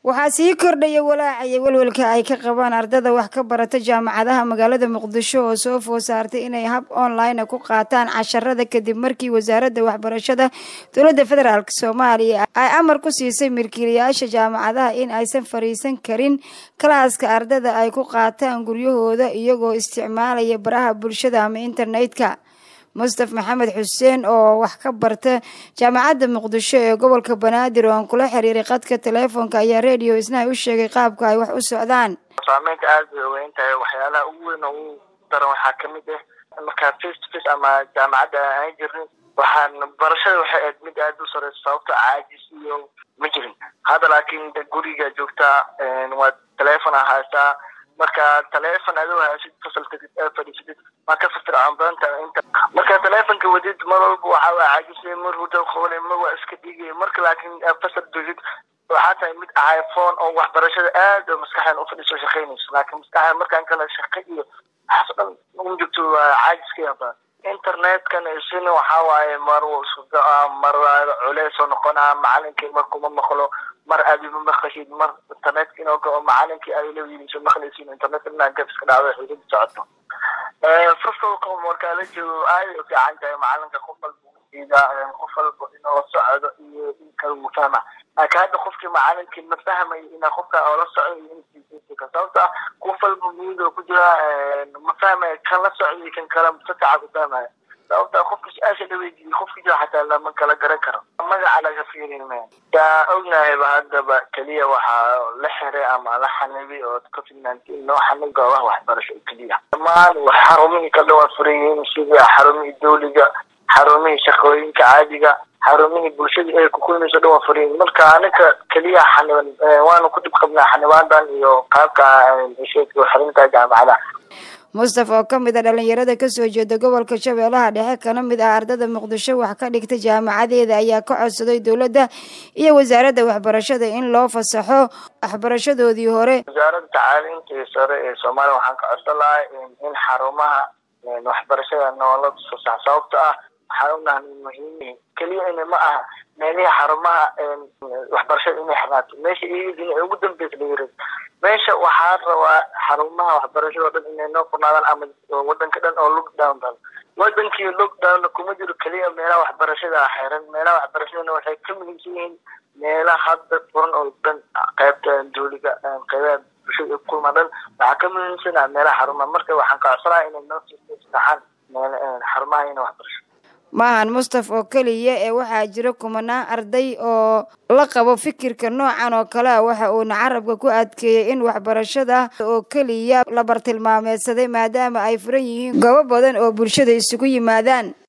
waxaa sii kordhaya walaacaya welwelka ay ka qabaan ardada wax ka barata jaamacadaha magaalada muqdisho oo soo food saartay inay hab online ku qaataan casharada kadib markii wasaaradda waxbarashada dowladda federaalk soomaaliya ay amar ku siisay milkiilayaasha jaamacadaha in aysan fariisan karin kalaaska ardada ay ku qaataan guryahooda iyagoo isticmaalaya baraha bulshada ama internetka mustaf maxamed xuseen oo wax ka barta jaamacadda muqdisho ee gobolka banaadir oo aan kula xiriiray qadka teleefonka ayaa radio isnahay u sheegay qaabka ay wax u socdaan saameynta aada bay ogeyn tahay waxyaalaha ugu weyn oo ugu daran waxaa kamid ah markaa face to face ama jaamacadda aan jirin waxaan barashada waxay ahayd mid aada u sareysa sababto caajis iyo ma jirin hadda laakiin guriga joogtaa waa teleefon a haystaa marka teleefon adoo haysid fasalka fadhiisatid waa ka firfircoon badanta inta marka teleefonka wadid mar walba waxaa waa caajisay mar huda qoolay mar waa iska dhigay marka laakiin fasal dogid waxaa tahay mid iphone oo waxbarashada aada maskaxdan ufadhiso shaqeynayso laakiin maskaxda markaan kale shaqo iyo waxaas o dhan u joogto waa caajiska yaaba internetkan isina waxaa waaye mar wuu isku go-aa mar culeys oo noqonaa macalinkii mar kuma maqlo mar aad ima maqashid mar internetka inoo go-o macalinkii aad laweydiiso maqlaysin internetka inaa gab iska dhacdo xidid socoto fasalka markaa la joogo aaday u fiican tahay macalinka qof walba ujeedaa qof walba inuu la socdo iyo in kale uu fahma laakiin hadda qofkii macalinkii ma fahmayo ina qofka oo la socdo iyo intiisa sababta qof walba miyada ku jira ma fahmayo kan la socdo iyo kan kale si fiican u fahmayo sababta qofka su-aasha la weydiiyey qofka jira xataa lama kala garan karo magaca laga fiirin maya yaa ognahayba haddaba keliya waxaa la xiray ama la xanibay oo covid nineteen noo xanib goobaha waxbarasho keliya dhammaan xarumihii kale waa furan yihiin sida xarumihii dawliga xarumihii shaqooyinka caadiga xarumihii bulshada ay ku kulmayso dhan waa furan yihiin marka anaga keliya xaniban waanu ku dhib qabnaa xanibaadan iyo qaabka sheedka xirinta jaamacadaha mustaf oo ka mid a dhalinyarada kasoo jeeda gobolka shabeellaha dhexe kana mid ah ardada muqdisho wax ka dhigta jaamacadeeda ayaa ka codsaday dowladda iyo wasaaradda waxbarashada in loo fasaxo waxbarashadoodii hore wasaaradda tacaalintii sare ee soomaaliya waxaan ka codsan lahay in xarumaha waxbarashada noola fasax sababto ah waxaan ognahay muhiim keliya in ma aha meelihii xarumaha waxbarashada inay xirnaato meesha iyadina ugu dambeysa la yiri meesha waxaa rabaa xarumaha waxbarashada o dhan inay noo furnaadaan ama wadanka dhan oo lockdown dal wadankii lockdown kuma jiro keliya meelaha waxbarashada xiran meelaha waxbarashadana waxay ka muhiimsan yihiin meelaha hadda furan oo dhan qaybta duuliga qaybaha bulshada kulma dhan waxaa ka muhiimsana meelaha xarumaha marka waxaan ka codsanaha inay noo sisaxaan xarumaha ina waxbarasho maahan mustaf oo keliya ee waxaa jira kumanaan arday oo la qabo fikirka noocan oo kale ah waxa uuna carabka ku adkeeyey in waxbarashada oo keliya la bartilmaameedsaday maadaama ay furan yihiin goobo badan oo bulshada isugu yimaadaan